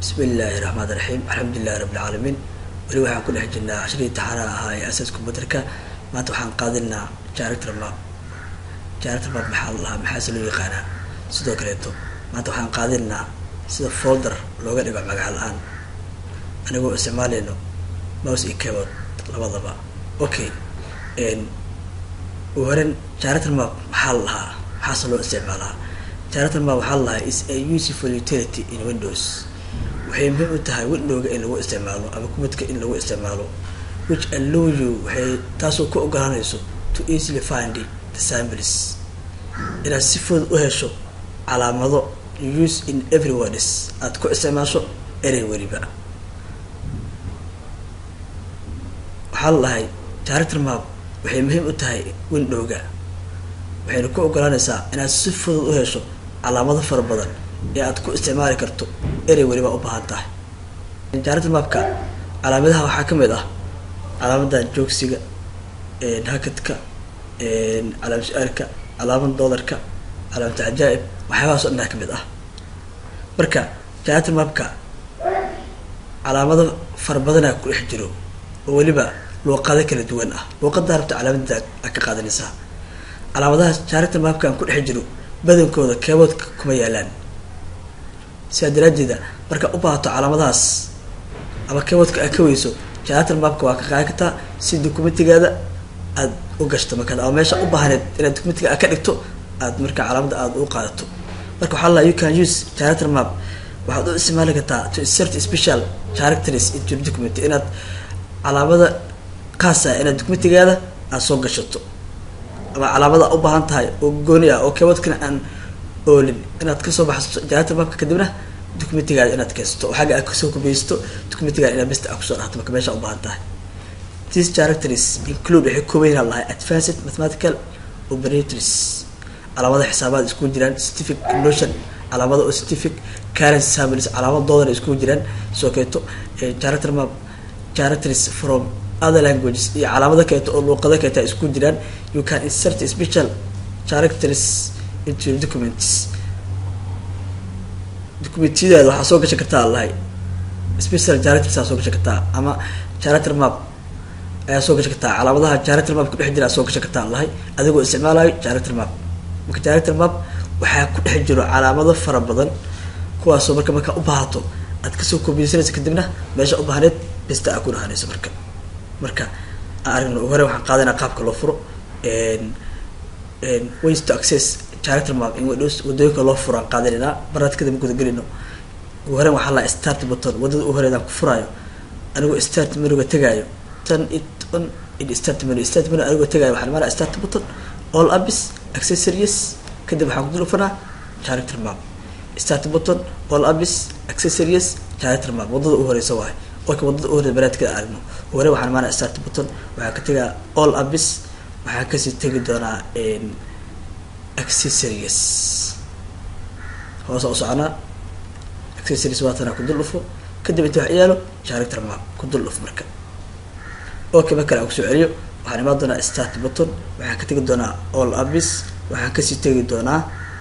bismi illaahi raxmaan raxiim alxamdulilahi rabbilcaalamiin weli waxaan ku dhex jirnaa cashirii taxaana ahaa ee asaas computerka maanta waxaan qaadinaa character map character map maxaa la lahaa maxaase loo yaqaanaa sidoo kaleeto maanta waxaan qaadinaa sida folder looga dhigo magaca la-aan anigoo isticmaaleyno mouse iyo keyboard labadaba okay u horen character map maxaa la lahaa maxaase loo isticmaalaa character map waxaa la lahaa is a useful utility in windows waxay muhiim u tahay windowga in lagu isticmaalo ama kumadka in lagu isticmaalo which allow you waxay taasoo ku ogolanayso to easily find the samples inaad si fudud u hesho calaamado use in every words aada ku isticmaasho erey weliba waxaa la dhahay character map waxay muhiim u tahay windowga waxayna ku ogolanaysaa inaad si fudud u hesho calaamado fara badan ee aada ku isticmaali karto erey weliba u baahan tahay character mapka calaamadaha waxaa kamid ah calaamada joogsiga hakadka calaamad su-aalka calaamad doolarka calaamad cajaa'ib waxyaabahaas o dhan kamid ah marka character mapka calaamado fara badanaa ku dhex jiro oo weliba luuqado kala duwan ah luuqadaa rabta calaamadda a ka qaadanaysaa calaamadaha character mapkan ku dhex jiro badankooda keeboodka kuma yaalaan sidaa daraadeeda markaa u baahato calaamadahaas ama keeboodka aad ka weyso character mapka waa ka qaadi kartaa si documentigaada aada u gashto markaad ama meesha u baahaneed inaad documentiga aad ka dhigto aad markaa calaamada aada u qaadato marka waxaa la you can use character map waxaad u isticmaali kartaa to insert special characters into your document inaad calaamada kaasa inaad documentigaada aada soo gashato ama calaamada u baahan tahay oo gooni ah oo keeboodkana aan oolin inaad kasoo baxsato character mapka kadibna documentigaada inaad keensato oo xagga aad kasoo kubeysto documentigaada inaad besta a kusoo dhahto marka meesha u baahan tahay these characters include waxay koobaynaa lahay advanced mathematical operators calaamada xisaabaad iskugu jiraan scientific notion calaamada oo scientific currency samples calaamadoodan iskugu jiraan soo keeto character map characters from other languages iyo calaamado kaleeto oo luuqado kaleeta isku jiraan you can insert special characters into your documents documentiyadaada waxaa soo gashan kartaa lahay special characters aa soo gashan kartaa ama character map ayaa soo gashan kartaa calaamadaha character map kudhex jira aa soo gashan kartaa lahay adigoo isticmaalayo character map marka character map waxaa ku dhex jiro calaamado fara badan kuwaasoo marka markaa u baahato aad kasoo koobiyeysanaysa kadibna meesha u baahneed besta aa ku dhahanayso marka marka aan aragno hore waxaan qaadanaa qaabka loo furo ways to access character map in windows wadooyinka loo furo aan qaadanaynaa baraad kadib guda gelino ugu horeyn waxaa laha start button wadada u horeedaan ku furaayo anigoo start menuga tegaayo turn it on in start menu start menu anigoo tegaayo waxaan maraa start button all apps accessories kadib waxaan kudul ufanaa character map start button all apps accessories character map wadada u horeysa waayo oka wadada u horeysa baraadkada aragno hore waxaan maraa start button waxaan ka tegaa all apps waxaan kasii tegi doonaa accessories hoose u soconaa accessories waatana ku dul dhufo kadib inta wax yaalo character map ku dul dhuf marka okay mar kale aan kusoo celiyo waxaan imaan doonaa start button waxaan ka tegi doonaa all apps waxaan kasii tegi doonaa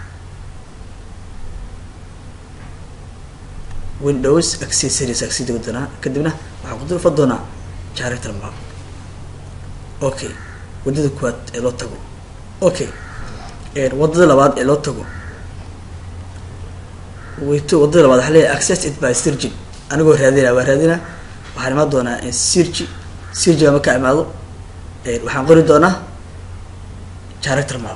windows accessories aan kasii tegi doonaa kadibna waxaan ku dul dhufa doonaa character map okay wadada kuwaad ee loo tago okay wadada labaad ee loo tago wayto wadada labaad waxaa leeyahay access it by sirgin anigoo raadina waa raadina waxaan imaan doonaa sirgi sirgiga marka imaado waxaan qori doonaa character map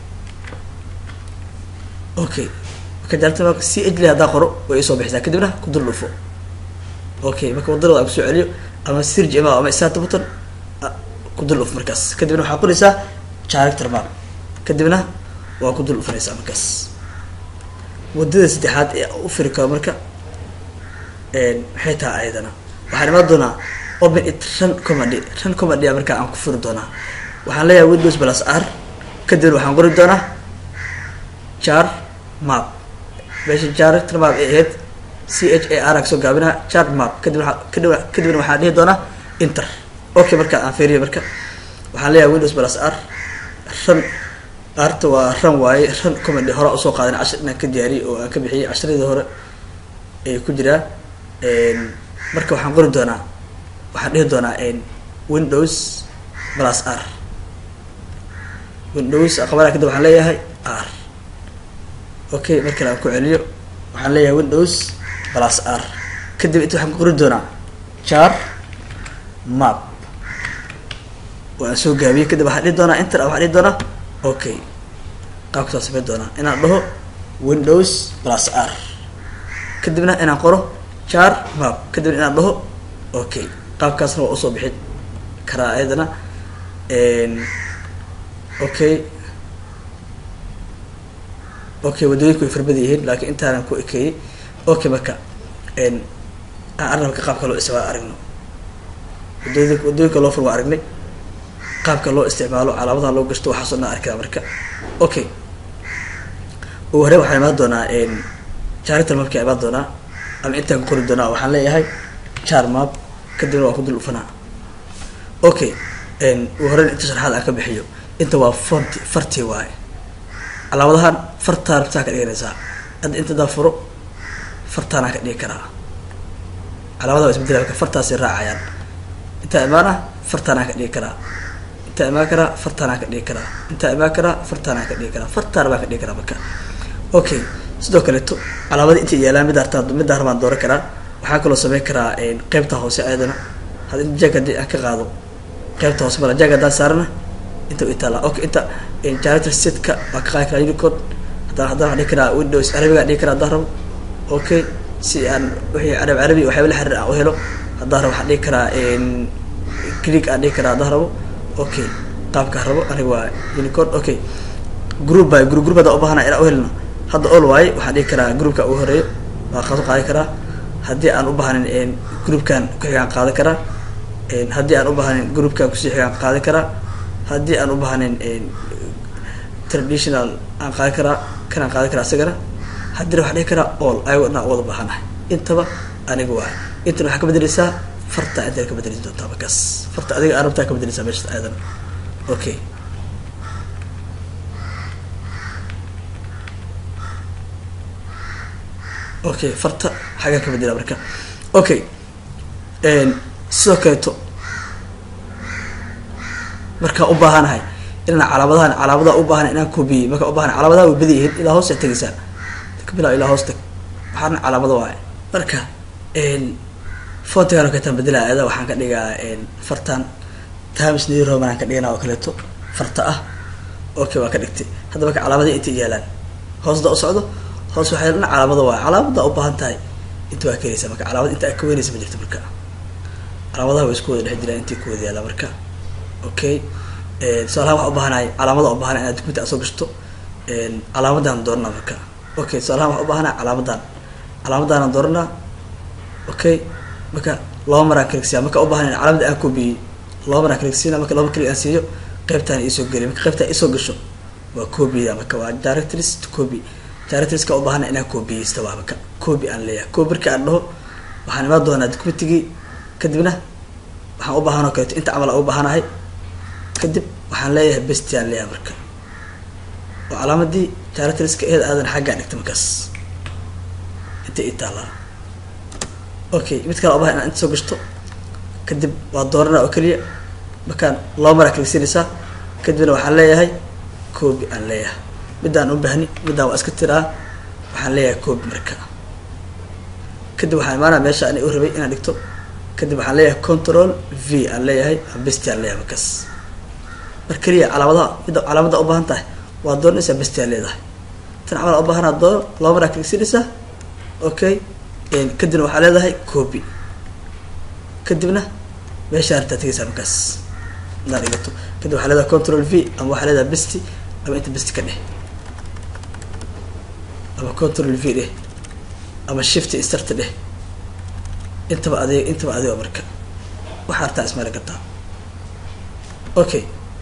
okay marka character map c h le haddaa qoro way isoo bixisaa kadibna ku dul dhufo okay marka wadada labaad aan kusoo celiyo ama sirgi imaado ama start button ku dul dhuf markaas kadibna waxaa qoraysaa character map kadibna waa ku dul dhufanaysaa markaas wadada saddexaad ee u firi karo marka maxay tahay ayadana waxaan imaan doonaa open it run comedy run comedy a markaa aan ku furi doonaa waxaan leeyahay windows plus r kadibna waxaan qori doonaa jar map meesha character map ay ahayd c h a r soo gaabinaa chart map kadibna kadib kadibna waxaan dhihi doonaa inter okay marka aan fiiriyo marka waxaan leeyahay windows plus r run arta waa ran waaye ran comedy hore usoo qaadan cashir inaan ka diyaariyay oo aan ka bixiyay cashiradii hore ee ku jiraa marka waxaan qori doonaa waxaan dhihi doonaa windows plus r windows aqbalaa kadib waxaan leeyahay r okay mar kale aan ku celiyo waxaan leeyahay windows plus r kadib inta waxaan ku qori doonaa jar map waan soo gaabiyey kadib waxaan dhihi doonaa inter waxaan dhihi doonaa okay qaabkasaa samayn doonaa inaan dhaho windows plus r kadibna inaan qoro jar map kadibna inaan dhaho okay qaabkaasna waa usoo bixin karaa ayadana okay okay waddooyinku way farbada yihiin laakiin intaanan ku ekeeyey okay marka aan arnabka qaabka loo isticmaalo aragno wadooyinka waddooyinka loo fur waa aragnay qaabka loo isticmaalo calaamadaha loo gashto waxaasoo dhan arkada marka okay ugu hore waxaan imaan doonaa jarital mapka imaan doonaa ama intaan ku qori doonaa waxaan leeyahay jar map kadibna waa ku dul ufanaa okay ugu horeyn inta sharxaad aan ka bixiyo inta waa fonti farti waaye calaamadahan fartaan rabtaa ka dhiganaysaa hadda inta daa furo fartaanaa ka dhigi karaa calaamadaha waa isbedela marka fartaasay raacayaan intaa imaana fartaanaa ka dhigi karaa intaa imaan karaa fartaanaa ka dhigi karaa intaa imaan karaa fartaanaa ka dhigi karaa fartaan baa ka dhigi karaa marka okay sidoo kaleeto calaamada intay yaalaan mid artaa midda harbaan dooran karaa waxaan kaloo sameyn karaa qeybta hoose ayadana had in jag haddii aan ka qaado qeybta hoose mala jag haddaan saarana inta itaala okay inta janitor setka waa ka qaadi karaa unicode haddana haddana waxaan dhihi karaa windows carabiga dhihi karaa haddaan rabo okay si aan wixii carab carabi waxyaaba la xiriir aan u helo haddaan rabo waxaan dhihi karaa click aan dhihi karaa haddaan rabo okay qaabkaa rabo aniga waa unicode okay group by group group haddaan ubahana inaan uhelno hadda all waaye waxaan dhihi karaa groupka ugu horeeyo waa qaso qaadi karaa haddii aan u bahanin groupkan ku-xigaan qaadan karaa haddii aan u bahanin groupkan kusii xigaan qaadan karaa haddii aan u bahanin traditional aan qaadan karaa kanaan qaadan karaa isagana haddina waxaan dhihi karaa all ayagoo dhan wada bahanahay intaba aniga waa intana waxaa ka bedeleysaa farta intana ka bedeleysa doontaa markaas farta adiga arabtaa ka bedeleysaa meesha ayadan okay okay farta xaggaa ka bedela marka okay sidoo kaleeto markaa u baahanahay inaan calaamadahan calaamadaha u baahana inaan koobiyey markaa ubahana calaamadaha way bada yihiin ilaa hoos aa tegeysaa bila ilaa hoos tag waxaana calaamada waaye marka fontigan oo kaleetaan bedelaa ayada waxaan ka dhigaa fartan times new roman aan ka dhigana oo kaleeto farta ah okay waa ka dhigtay hadda marka calaamadahi intay yaalaan hoosda u socdo hoos waxay dhan calaamada waa calaamada u baahan tahay inta waa keenaysa marka calaamad inta ka weynaysa ma jirto marka calaamadaha way isku wada dhex jiraan intii ku wada yaala marka okay tusaalahaan waxa ubaahanay calaamada ubaahanay inaad dukumenti aad soo gashto calaamadan doorana marka okay tusaalahaan waxa ubaahanay calaamadan calaamadaanaan dooranaa okay marka laba maraan kaligsiya marka ubaahan calaamada aan koobiyey laba maraan kaligsiina marka laba klig aan siiyo qeybtaan iisoo geliy marka qeybtaan isoo gasho waa koobiyada marka waa directories to copy directorieska ubaahana inaan koobiyeysta waa marka coobi aan leeyahay coobi marka aan dhaho waxaan imaan doonaa documentigii kadibna waxaan ubaahan oo kaleeto inta camal aan ubaahanahay kadib waxaan leeyahay besti aan leeyahay marka oo calaamadii directorieska eed aadan xaggaa dhigta markaas inta ii taalaa okay mid kale ubahan inaan inta soo gashto kadib waa dooranaa oo keliya markaan laba maraa kaligsiinaysaa kadibna waxaan leeyahay coobi aan leeyahay middaan u bahni middaan waa iska tiraa waxaan leeyahay coobi marka kadib waxaan imaanaa meesha ana u rabay inaan dhigto kadib waxaan leeyahay control v aan leeyahay besti aan leeyahay markaas mar keliya calaamadaha midda calaamada ubaahan tahay waa dooranaysaa besti aan leedahay tan camal ubaahanaa doono laba maraa kaligsiinaysaa okay kadibna waxaa leedahay coobi kadibna meeshaa artaa tegaysaa markaas inaan dhigato kadib waxaa leedahay control v ama waxaa leedahay besti ama inta besti ka dheh ama control v dheh ama shift start dheh intaba adeeg intaba adeego marka waxaa artaa ismaali kartaa okay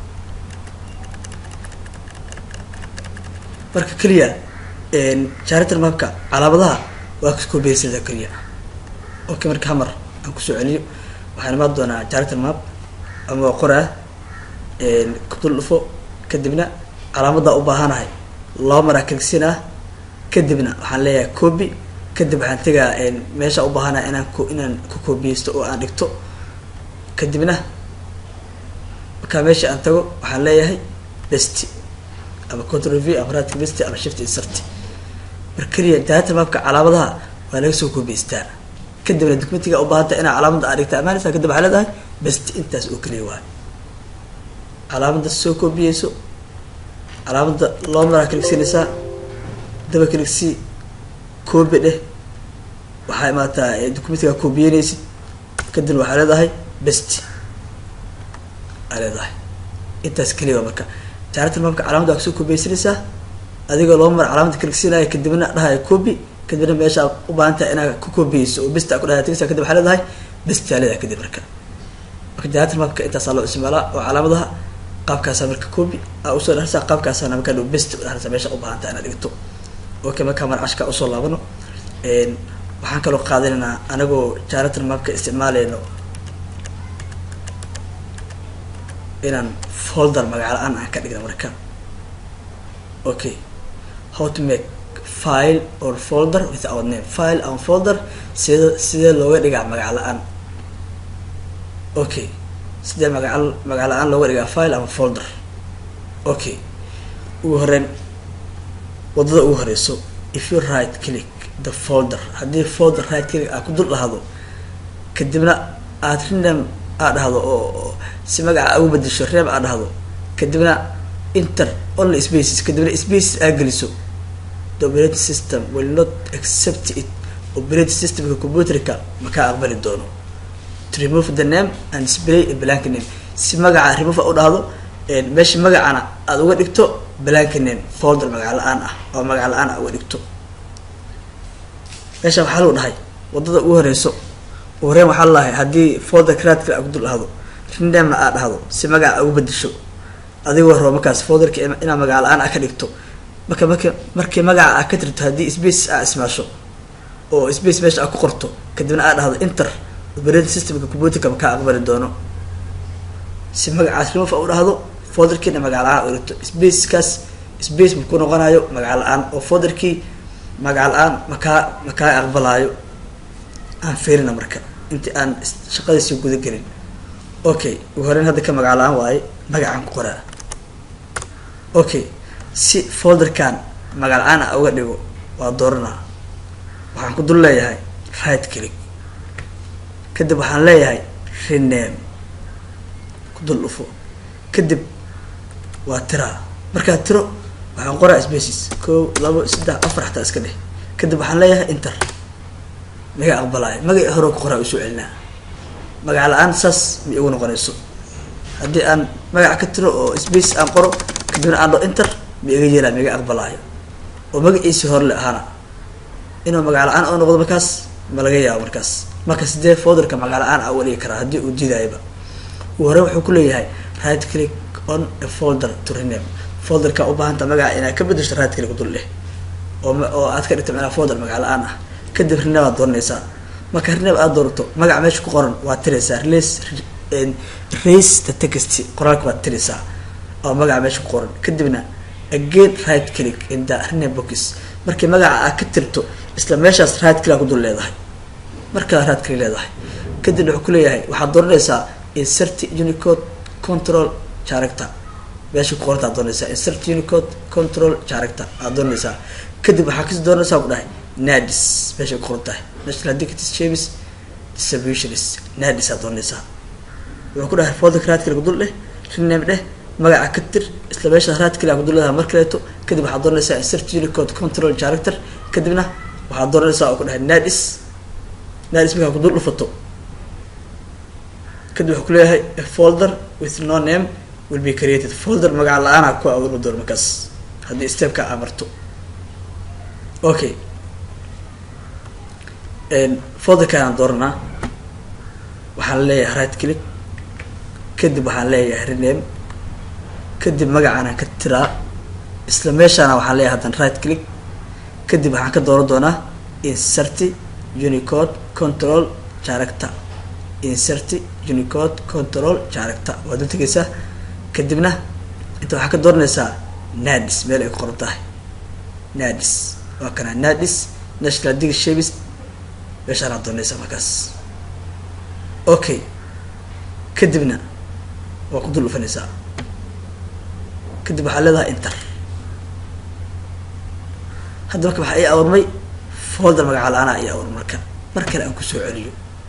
marka keliya jarital mapka calaamadaha waa kaskoobeysada keliya okay marka hamar aan kusoo celiyo waxaan imaan doonaa jarital map ama waa qoraa kudul dhufo kadibna calaamada u baahanahay laba maraa kaligsiin ah kadibna waxaan leeyahay coobi kadib waxaan tegaa meesha u baahanaa inaan ku inaan ku koobiyeysto oo aan dhigto kadibna markaa meesha aan tago waxaan leeyahay best ama control v ama radka best ama shift insert mar keliya data mapka calaamadaha waa laga soo koobiyeystaa kadibna documentiga u baahanta inaa calaamada aa dhigta amaanaysa kadib waxaa leedahay best intaas oo keliya waay calaamada soo koobiyeyso calaamada loo maraa kaligsiinaysaa daba kaligsi koobi dheh waxaa imaataa documentiga koobiyeynaysid kadibna waxaa leedahay best aa leedahay intaas keliya waa marka jaarata mapka calaamada waa kasoo koobiyeysanaysaa adigoo loo mara calaamada kaligsiinaya kadibna dhahaya coobi kadibna meeshaa u baahan tahay inaad ku koobiyeyso oo besta ku dhaha tegsa kadib waxaa leedahay bestaa leedahay kadib marka marka jaarata mapka intaasaa loo isticmaalaa oo calaamadaha qaabkaasaa marka coobi aa usoo dhaharsaa qaabkaasaana markaa dhow best udhaharsaa meesha u baahan tahay inaad dhigto okay markaa marcashka usoo laabano waxaan kaloo qaadanaynaa anagoo jaaratan mapka isticmaaleyno inaan folder magaca la-aan aan ka dhigna marka okay how to make file or folder without name file and folder sida sidee looga dhigaa magac la-aan okay sidee magaca magac la-aan looga dhigaa file ama folder okay ugu horeyn wadada ugu horeyso if you right click the folder haddii folder right click aad ku dul dhahdo kadibna aad rename aad dhahdo oo si magaca ugu bedesho reeb aad dhahdo kadibna inter only spaces kadibna spaces aad geliso the operating system will not accept it operating systemka computerka makaa aqbali doono to remove the name and display a blank name si magaca remove a u dhahdo meesha magacana aada uga dhigto blank name folder magac la-aan ah oo magac la-aan ah uga dhigto meesha waxaa lagu dhahay wadada ugu horeyso horeen waxaa lalahay haddii folder cradka a ku dul dhahdo rindamna aad dhahdo si magaca ugu bedesho adigoo rabo markaas folderka inaad magac la-aan a ka dhigto marka marki markii magaca aa ka tirto haddii space aa ismaasho oo space meesha aa ku qorto kadibna aad dhahdo inter operating systemka computerka makaa aqbali doono si magacaas remove a u dhahdo folderkiina magac la-aan u dhigto spacekaas space ma ku noqonayo magac la-aan oo folderkii magac la-aan makaa makaa aqbalaayo aan fiirina marka inti aan shaqadiisii guda gelin okay ugu horeyn hadda ka magac la-aan waaye magacaan ku qoraa okay si folderkan magac la-aan a uga dhigo waa dooranaa waxaan ku dul leeyahay right click kadib waxaan leeyahay rename ku dul dhufo kadib waa tiraa markaa tiro waxaan qoraa spaces ko labo saddex afar xataa iska dheh kadib waxaan leeyahay inter maga aqbalaayo magaci hore ku qoraa usoo celinaa magac la-aan saas ma igu noqonayso haddii aan magac ka tiro oo space aan qoro kadibna aan dho inter ma iga yeelaa ma iga aqbalaayo oo magaciisii hore le ahaana inuu magac la-aan oo noqdo markaas ma laga yaabo markaas marka sidee folderka magac la-aan a uga dhigi karaa haddii uu diidayaba uu hore wuxuu kuleeyahay right click on a folder to rename folderka u baahanta magaca inaad ka bedesho right click dul dheh oo oo aad ka dhigto macnaa folder magac la-aan ah kadib rename aad dooranaysaa marka rename aad doorato magaca meesha ku qoran waad tiraysaa release race the text qoraalka waad tiraysaa oo magaca meesha ku qoran kadibna again right click in the rename box markii magaca aad ka tirto isla meeshaas right click ku dul leedahay markaa right click leedahay kadibna wuxuu kuleeyahay waxaad dooranaysaa insert unicode control character meesha ku qoranta ad doonaysaa insert unicode control character aad doonaysaa kadib waxaa kasi doonaysaa ku dhahay nadis meeshay ku qoran tahay national dictis james distributionis nadis aad doonaysaa wuxuu ku dhahay folder raadkale kudul dheh rename dheh magaca ka tir isla meesha raadkale aa kudul leedahay mar kaleeto kadib waxaad doonaysaa insert unicode control character kadibna waxaad doonaysaa oo ku dhahay nadis nadis markaa kudul dhufato kadib wuxuu kuleeyahay a folder with no name will be created folder magaca la-aana ku abuurma doono markaas haddii stepka aa marto okay folderkaan dooranaa waxaan leeyahay right click kadib waxaan leeyahay rename kadib magacaanaan ka tiraa isla meeshaana waxaan leeyahay haddan right click kadib waxaan ka dooran doonaa insert unicode control character insert unicode control character waad u tegaysaa kadibna inta waxaa ka dooranaysaa nadis meel ay ku qoran tahay nadis waa kana nadis national dig shavis meeshaanaad doonaysaa markaas okay kadibna waa ku dul dhufanaysaa kadib waxaa leedahay inter hadda marka waxaa ii abuurmay folder magaca la-aanaa ii abuur marka mar kale aan kusoo celiyo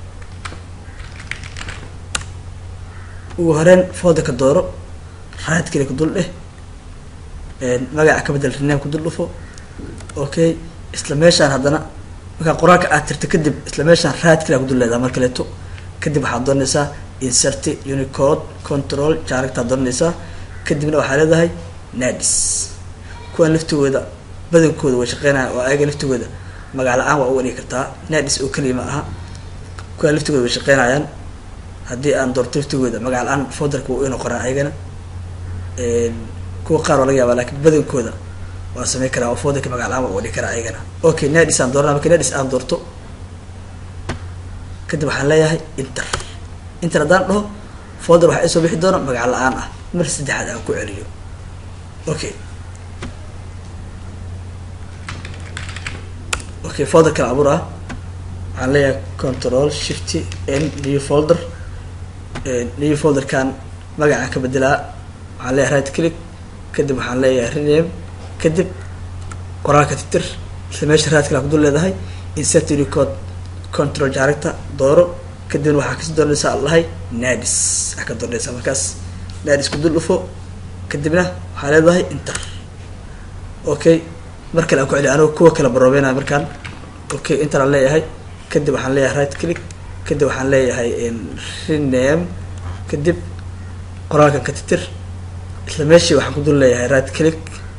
ugu horeyn folderka dooro right kale ku dul dheh magaca ka bedel rename ku dul dhufo okay isla meeshaan haddana markaa qoraalka aad tirta kadib isla meeshaan right kale ku dul leedaha mar kaleeto kadib waxaad doonaysaa insert unicode control jaaragtaad doonaysaa kadibna waxaa leedahay nadis kuwaan laftigooda badankooda way shaqeynaya oo ayaga laftigooda magac la-aan waa uga dhigi kartaa nadis oo keliya ma aha kuwaan laftigooda way shaqeynayaan haddii aan doorto laftigooda magac la-aan folderka waa ina qoraan ayagana kuwa qaar waa laga yaaba lakin badankooda waa samey karaa oo folderka magac la-aan waa uga dhigi karaa ayagana okay nadis aan doorana marka nadis aan doorto kadib waxaan leeyahay inter inter haddaan dhaho folder waxaa isoo bixi doona magac la-aan ah mar saddexaad aan ku celiyo okay okay folder kala abuur ah waxaan leeyahay control shift n new folder new folderkan magacaan ka bedelaa waxaan leeyahay right click kadib waxaan leeyahay rename kadib qoraalka titir isla meesha right click ku dul leedahay insert unicode control jaaragta dooro kadibna waxaa kasi doonaysaa alahay nadis waxaa ka doonaysaa markaas nadis ku dul dhufo kadibna waxaa leedahay inter okay mar kale aan ku celiy anigo kuwa kala baroobeynaya markaan okay inter aan leeyahay kadib waxaan leeyahay right click kadib waxaan leeyahay rename kadib qoraalkan ka titir isla meeshii waxaan ku dul leeyahay right click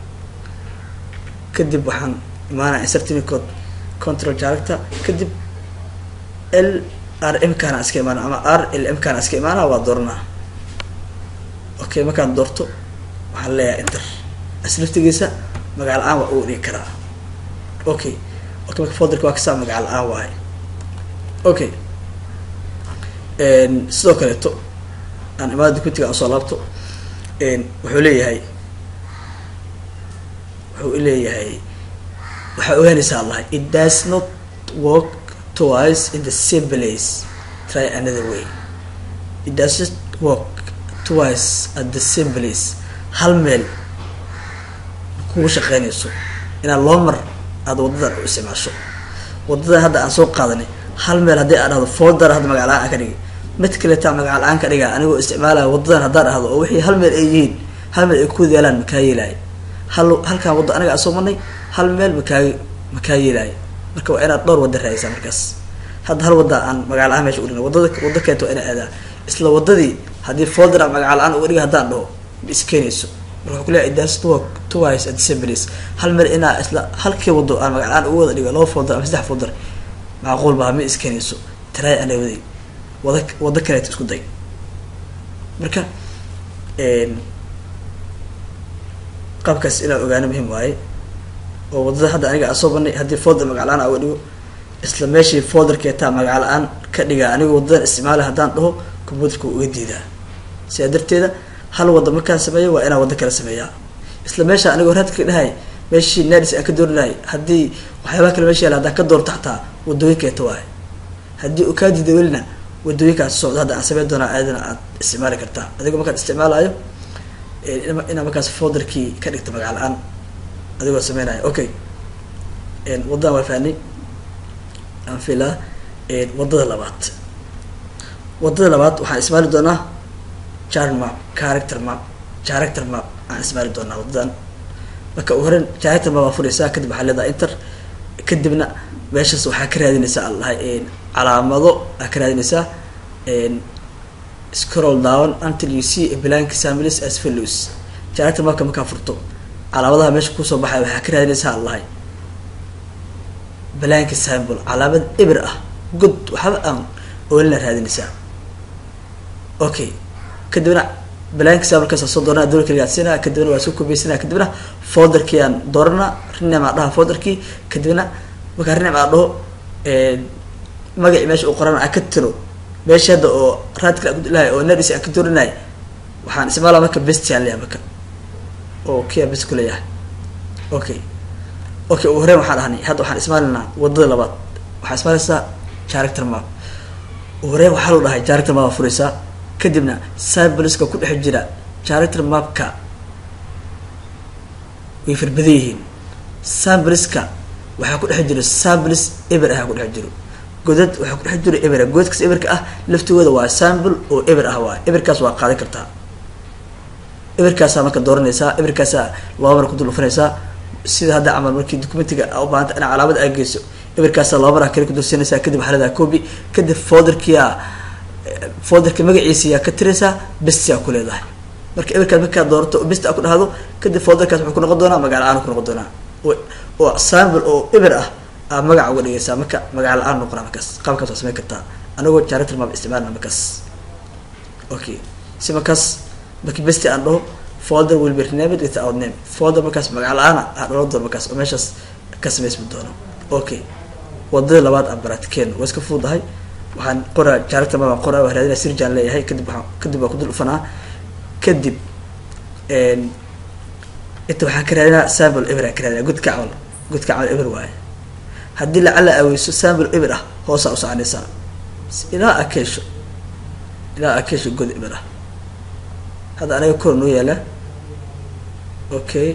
kadib waxaan imaanaya insert unicode control jaaragta kadib l r m kaana iska imaana ama r l m kaana iska imaana waa dooranaa okay markaan doorto waxaan leeyahay inter aslaftigiisa magac la-aan waa uga dhigi karaa okay okay marka folderka waa kasaa magac la-aan waahay okay sidoo kaleeto aan imaada documentiga aan soo laabto wuxuu leeyahay wuxuu leeyahay waxaa ogaanaysaa allahay it does not work twice in the same place try another way it does not work twice at the same place hal meel kugu shaqeynayso inaad loo mar aada wadadan u isticmaasho wadadan hadda aan soo qaadanay hal meel haddii aan dhahdo folder hadda magac la-aan aan ka dhigay mid kaleetaa magac la-aan ka dhigaa anigoo isticmaalaya wadadan haddaan dhahdo oo wixii hal meel ay yihiin hal meel ay kuwada yaalaan makaa yeelaayo hal halkaan waddo aniga aan soo marnay hal meel makaa makaa yeelaayo marka waa inaad dhowr wada raadisaa markaas hadda hal wadda aan magac la-aan meesha udhigna wadada waddo kaleeto waa ina aadaa isla wadadii haddii folder aan magac la-aan uga dhiga haddaan dhaho ma iskeenayso marka wuxuu kuleeyahay das work twice at the same place hal meel inaa isla halkii wado aan magac la-aan uga wada dhigo laba folder ama saddex folder macquul baa ma iskeenayso try ana waday wada waddo kaleeto isku day marka qaabkaas inaan ogaano muhiim waaye oo wadada hadda aniga aan soo banay haddii folder magac la-aan uga dhigo isla meeshii folderkeetaa magac la-aan ka dhigaa anigoo wadadan isticmaala haddaan dhaho computerka uga diidaa sidaa darteeda hal wadda markaan sameeyo waa inaan waddo kala sameeyaa isla meesha anigoo raadka dhahay meeshii nadis aan ka doori lahay haddii waxyaabaha kale meesha yaala haddaan ka doorto xataa wadooyinkeeta waaye haddii uu kaa diida welina wadooyinkaas socda hadda aan sameyn doonaa aadana aad isticmaali kartaa adigoo markaan isticmaalayo inaa markaas folderkii ka dhigta magac la-aan adigoo sameynayo okay waddadan waa fahnay aan filaa waddada labaad waddada labaad waxaan ismaali doonaa jar map character map character map aan ismaali doonaa waddadan marka u horen character map aa furaysaa kadib waxaa leedahay inter kadibna meeshaas waxaa ka raadinaysaa aan lahay calaamado aa ka raadinaysaa scroll down until you see a blank families as follows character mapka markaa furto calaamadaha meesha kusoo baxay waxaa ka raadinaysaa aan lahay blank sample calaamad eber ah good waxba aan oolina raadinaysaa okay kadibna blank samplekaasa soo dooranaa dowla kaligaadsiinaa kadibna waa soo kobeysanaa kadibna folderkii aan dooranaa rename aan dhaha folderkii kadibna markaa rename aan dhaho magacii meesha uu qoran aan ka tiro meesha hadda oo raadkale aan kudhilahay oo nadis aan ka doorinay waxaan isticmaalaa marka bestiaan leeyahay marka oo kia best ku leeyahay okay okay ugu horeyn waxaan dhahnay hadda waxaan ismaalinaa wadada labaad waxaa ismaalinaysaa character map ugu horeyn waxaa loo dhahay character map aa furaysaa kadibna cybliska ku dhex jira character mapka way farbadan yihiin sambliska waxaa ku dhex jiro samblis eber ah ku dhex jiro godad waxaa ku dhex jiro eber godadkaas eberka ah laftigooda waa samble oo eber ah waa eberkaas waa qaadan kartaa eberkaasaa marka dooranaysaa eberkaasaa laba mar ku dul dhufanaysaa sida hadda camal markii documentiga u baahanta ina calaamad aa geyso eberkaasaa laba mar kale ku dulsinaysaa kadib waxaa leedahay copy kadib folderkia folderka magaciisiyaa ka tiraysaa bestiyaa ku leedahay marka eberkaas markaa doorato oo best a ku dhahdo kadib folderkaas wuxuu ku noqon doonaa magac la-aan ku noqon doonaa oo samble oo eber ah aa magaca uga dhigaysaa marka magac la-aan noqonaa markaas qaabkaas waa samayn kartaa anagoo character map isticmaalna markaas okay si markaas marki besti aan dhaho folder will be renamed without name folder markaas magac la-aana aa dhalan doono markaas oo meeshaas ka samaysmi doono okay wadada labaad aan baratikeen waa iska fududahay waxaan qoraa character map aan qoraa waa raadinaa sirjaan leeyahay kadib waxaan kadib waa ku dul dhufanaa kadib inta waxaan ka raadinaa sample eber aan ka raadinaa godka camal godka camal eber waaye haddii lacala aweyso sample eber ah hoosaa u soconaysaa ilaa akeesho ilaa akeesho god eber ah hadda anaga kor noo yaala okay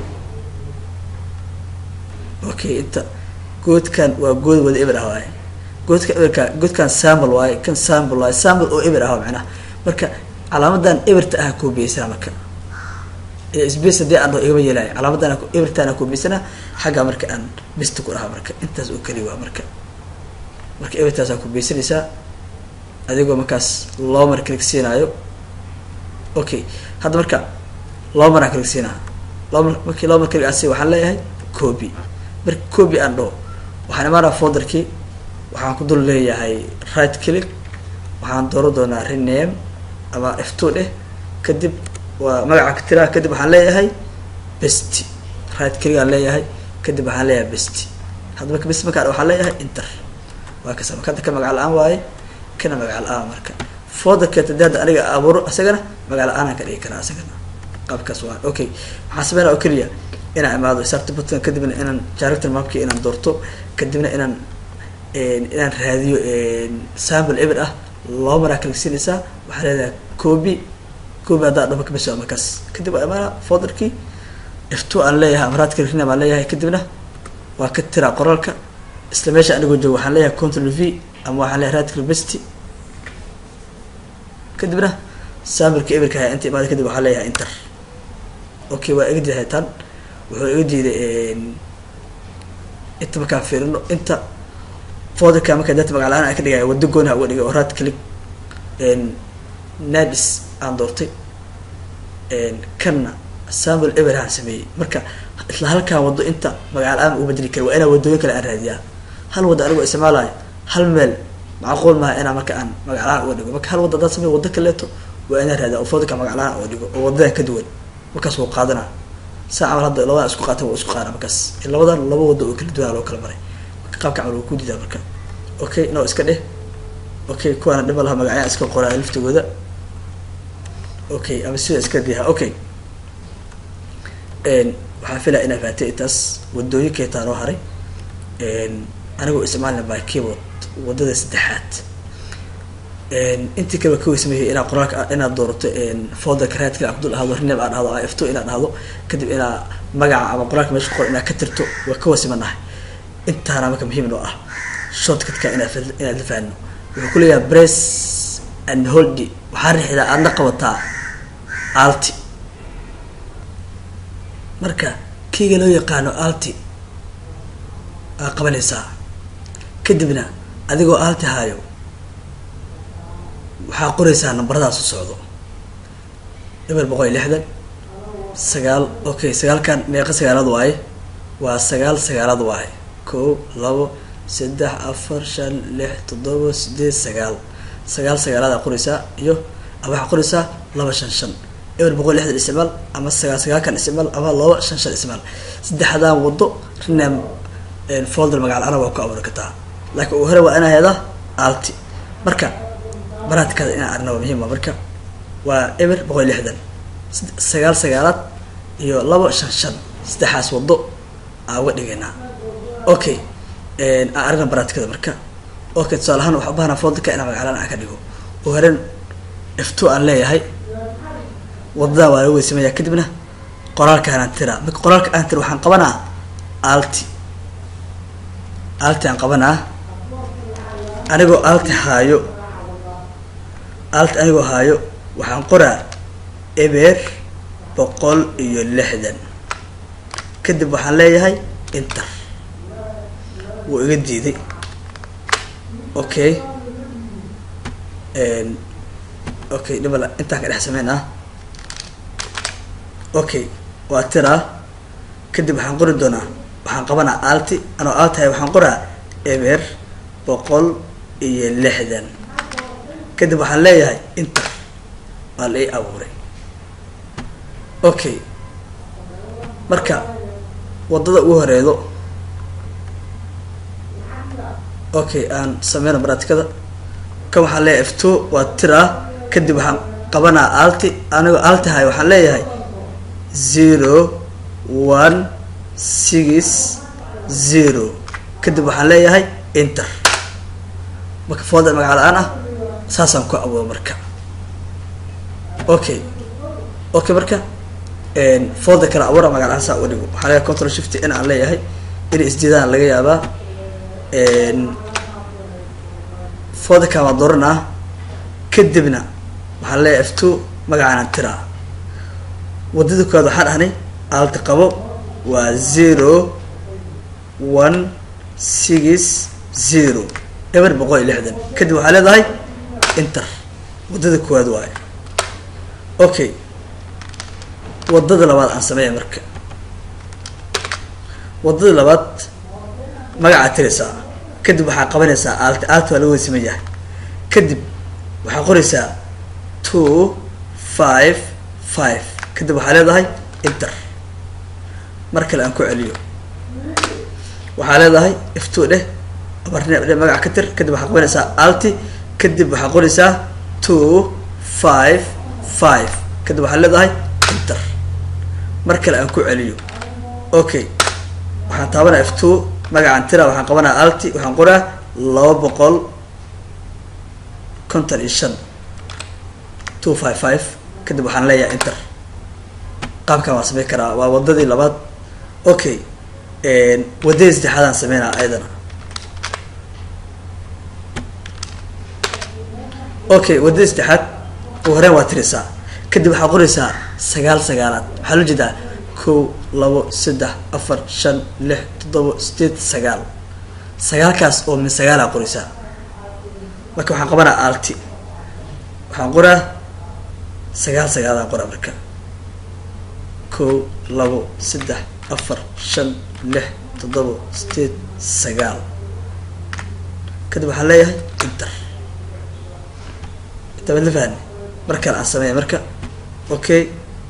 okay inta goodkan waa good wada eber ah waaye goodka eberka godkan sample waaye kan sample waaye sample oo eber ah macnaha marka calaamadan eberta ah koobiyeysaa marka space hadii aan dhaho igama yeelaayo calaamadan ebertaan koobiyeysana xaggaa marka aan besta ku dhahaa marka intaas oo keli waa marka marka ebertaasaa koobiyeysanaysaa adigoo markaas laba mar kalik siinaayo okay hadda marka laba mar aan kalik siinaa laba mar markii laba mar kalik aan siiy waxaan leeyahay copy marka copy aan dhaho waxaan imaanaa folderkii waxaan ku dul leeyahay right click waxaan dooran doonaa rename ama f two dheh kadib waa magaca ka tiraa kadib waxaan leeyahay best right click aan leeyahay kadib waxaan leeyahay best hadda marka best markaa waxaan leeyahay inter waa kasa marka hadda ka magac la-aan waaye kana magac la-aan marka folderkeet hadii hadda aniga abuuro isagana magac la-aanaan ka dhigi karaa isagana qaabkaas waa okay waxaan sameynaa oo keliya inaan imaado sarta button kadibna inaan character mapki inaan doorto kadibna inaan inaan raadiyo sample eber ah laba maraa kaligsinaysaa waxaa leedahay copy copy haddaa dhama kabis markaas kadib waa imaana folderkii f two aan leeyahay amaraad kaligrin baan leeyahay kadibna waa ka tiraa qoraalka isla meesha anigoo joogo waxaan leeyahay control v ama waxaan leeyahay right click best kadibna sampleka eberka haya inta imaada kadib waxaan leeyahay inter okay waa iga diiday tan wuxuu iga diiday inta markaan fiirino inta folderka marka data magac la-aan aan ka dhigaya wado gooniha uga dhigay oo right click nadis aan doortay kanna sample eberhaan sameeyey marka isla halkaan wado inta magac la-aan uga bedeli kara waa inaa wadooyin kale aan raadiyaa hal wadda anigoo isticmaalayo hal meel macquul maaha inaa marka aan magac la-aan uga dhigo marka hal wadda haddaan sameeyo waddo kaleeto waa inaan raadiya oo folderka magac la-aan uga dhigo oo wadadan ka duwan markaas wuu qaadanaa saa camal hadda labadan isku qaatan waa isku qaana markaas labadan laba waddo oo kala duwanaa loo kala maray qaabka camal wuu ku diidaa marka okay no iska dheh okay kuwaana dhima laha magacyaa iska qoraa laftigooda okay ama sida iska diha okay waxaan filaya inaa fahatay intaas wadooyinkeetaa noo haray anigoo isticmaalna by keyboard wadada saddexaad intii kaba ka weysameeyay inaad qoraalka inaad doorato folderka raadkale aa kudul ahdo renab aa dhahdo f two inaad dhahdo kadib inaa magaca ama qoraalka meesha qor inaad ka tirto waa ka wasimanahay intaana marka muhiim noo ah shortcutka inaad inaad la fahanno wuxuu ku leeyahay bress and holdy waxaa riixdaa aadna qabataa alti marka keyga loo yaqaano alti aa qabanaysaa kadibna adigoo alti haayo waxaa qoraysaa nambaradaas u socdo eber boqol iyo lixdan sagaal okay sagaalkan meeqa sagaalaad waaye waa sagaal sagaalaad waaye ko labo saddex afar shan lix toddoba sideed sagaal sagaal sagaalaadaa qoraysaa iyo waxaa qoraysaa laba shan shan eber boqol lixdan isticmaal ama sagaal sagaalkan isticmaal ama laba shan shan isticmaal saddexdaan wado renam folder magac la-aana waa ku abuuri kartaa laakiin ugu hore waa inaa hedaa alti marka baraadkaada inaan arna waa muhiim marka waa eber boqol iyo lixdan sagaal sagaalaad iyo laba shan shan saddexaas wado aan uga dhigaynaa okay aan aragna baraatikada marka okay tusaale ahaan waxaa ubahanaa foldka inaan magaclaan aan ka dhigo oo horen f two aan leeyahay waddadan waa laga weysamaya kadibna qoraalka aan tira marka qoraalka aan tira waxaan qabanaa alti alti aan qabanaa anigoo alti haayo alti anigoo haayo waxaan qoraa eber boqol iyo lixdan kadib waxaan leeyahay inter wuu iga diiday okay okay dhibala intaan ka dhex sameynaa okay waa tiraa kadib waxaan qori doonaa waxaan qabanaa alti anoo altihay waxaan qoraa eber boqol iyo lixdan kadib waxaan leeyahay inter waa la ii abuuray okay marka waddada ugu horeedo okay aan sameyna baraatikada kan waxaan leeyahay f two waa tiraa kadib waxaan qabanaa alti anigoo altihay waxaan leeyahay zero one six zero kadib waxaan leeyahay inter marka folder magaca la-aan ah saasaan ku abuuro marka okay okay marka folder kale abuura magac la-aan saa uga dhigo waxaa leeyahay control shift in aan leeyahay inay isdiidaan laga yaabaa folderkan waa dooranaa kadibna waxaan leeyahay f two magacaanan tiraa waddada koowaad waxaan dhahnay alti qabo waa zero one six zero eber boqol iyo lixdan kadib waxaa leedahay inter waddada koowaad waayo okay waddada labaad aan sameeya marka waddada labaad magacaad tiraysaa kadib waxaa qabanaysaa alti alti waa laga weysaman yahay kadib waxaa qoraysaa two five five kadib waxaa leedahay inter mar kale aan ku celiyo waxaa leedahay f two dheh abarneeb dheh magaca ka tir kadib waxaa qabanaysaa alti kadib waxaa qoraysaa two five five kadib waxaa leedahay inter mar kale aan ku celiyo okay waxaan taabanaa f two magacaan tira waxaan qabanaa alti waxaan qoraa laba boqol konton iyo shan two five five kadib waxaan leeyahay inter qaabkan waan samey karaa waa waddadii labaad okay waddadii saddexaadaan sameynaa ayadana okay waddadii saddexaad u horeen waa tiraysaa kadib waxaa qoraysaa sagaal sagaalaad waxaa loo jeedaa kow labo saddex afar shan lix toddoba sideed sagaal sagaalkaas oo min sagaalaa qoraysaa marka waxaan qabanaa alti waxaan qoraa sagaal sagaalaan qoraa marka kow labo saddex afar shan lix toddoba sideed sagaal kadib waxaan leeyahay inter inta mad la fahni mar kale aan sameeya marka okay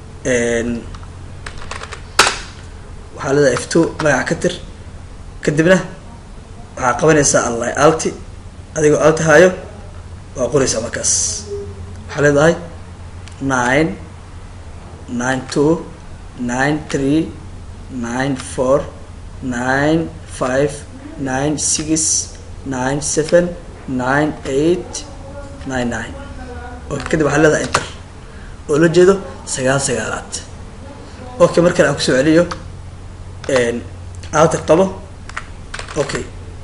waxaa leedahay f two magaca ka tir kadibna waxaa qabanaysaa alla alti adigoo alti haayo waa qoraysaa markaas waxaa leedahay nine nine two nine three nine four nine five nine six nine seven nine eight nine nine okay kadib waxaa leedahay inter oo la jeedo sagaal sagaalaad okay mar kale aan kusoo celiyo alti qabo okay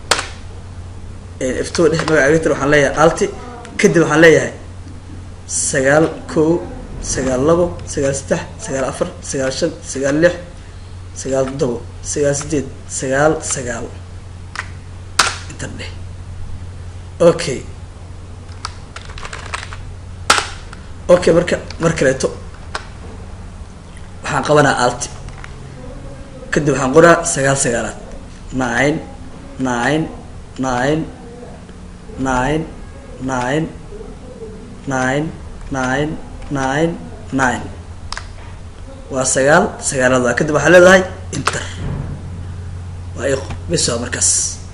f two dheh magaca gatir waxaan leeyahay alti kadib waxaan leeyahay sagaal kow sagaal labo sagaal saddex sagaal afar sagaal shan sagaal lix sagaal toddobo sagaal sideed sagaal sagaal intan dheh okay okay marka mar kaleeto waxaan qabanaa alti kadib waxaan qoraa sagaal sagaalaad nine nine nine nine nine nine nine nine nine waa sagaal sagaalaad waa kadib waxaa leedahay inter waa iq bis waa markaas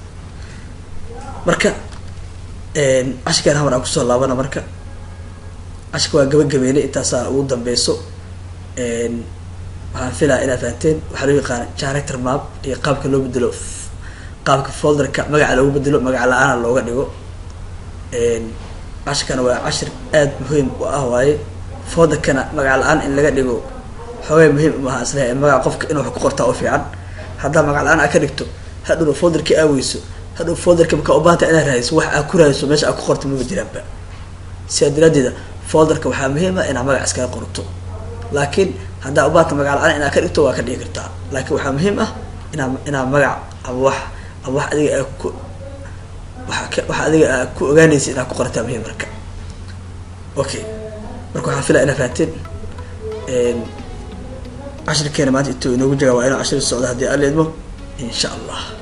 marka cashirkaan hamar aan kusoo laabana marka cashirka waa gabagabeynay intaasaa ugu dambeyso waxaan filaya inaad fahanteen waxaa loo yaqaana character map iyo qaabka loo bedelo qaabka folderka magaca loogu bedelo magaca la-aana looga dhigo cashirkana waa cashir aada muhiim u ah waaye folderkana magaca la-aan in laga dhigo xoogay muhiim umaha isle magaca qofka inuu wax ku qortaa u fiican haddaa magac la-aan aad ka dhigto hadhowna folderkii aaweyso hadhow folderka markaa ubaahanta inaad raadiso wax aad ku raadiso meesha aad ku qorto maba jiraanba sidaa daraadeeda folderka waxaa muhiim ah inaad magac iskaga qorto laakiin haddaa ubaahanta magac la-aan inaad ka dhigto waa ka dhigi kartaa laakiin waxaa muhiim ah inaa inaad magac ama wax ama wax adiga aa ku waxa adiga aa ku ogaanaysa inaad ku qorataa muhiim marka okay marka waxaan filaya inaad fahanteen cashirkeena maanta intuu inoogu jagaa waa inuu cashir socda haddii aan leedmo insha allah